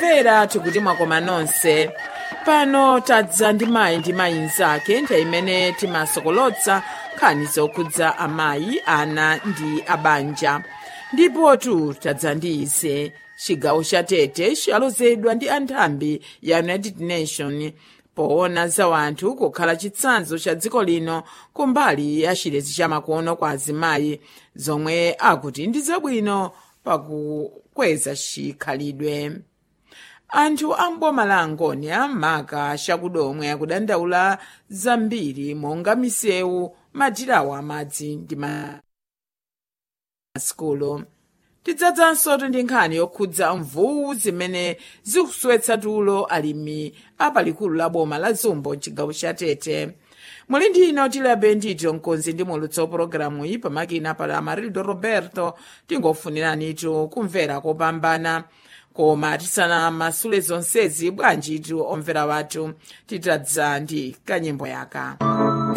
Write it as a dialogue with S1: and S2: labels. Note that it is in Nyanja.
S1: omvera tikuti mwakoma nonse pano tadza ndi mayi ndi mayi mnzake nthawi imene timasokolotsa nkhani zokhudza amayi ana ndi abanja ndipotu tadza ndi ize chigawo cha tete chalozedwa ndi anthambi ya united nation poona za wanthu kukhala chitsanzo cha dziko lino kumbali ya chilezi cha makono kwa azimayi zomwe akuti ndi zabwino pakukweza chikhalidwe anthu a mboma la angonia maka chakudomwe akudandaula zambiri monga misewu madirawo amadzi ndi masikulu tidzadzanso ndi nkhani yokhudza mvuwu zimene zikuswetsa tulo alimi apalikulu la boma la zumbo mchigawo cha tete muli ndino tilabe ndito mkonzi ndi mulutsi wa pologalamu iyi pamakina pala amarildo roberto tingofuniranitu kumvera kopambana koma tisanamasule zonsezi bwanjitu omvera wathu titadza ndi kanyimbo yaka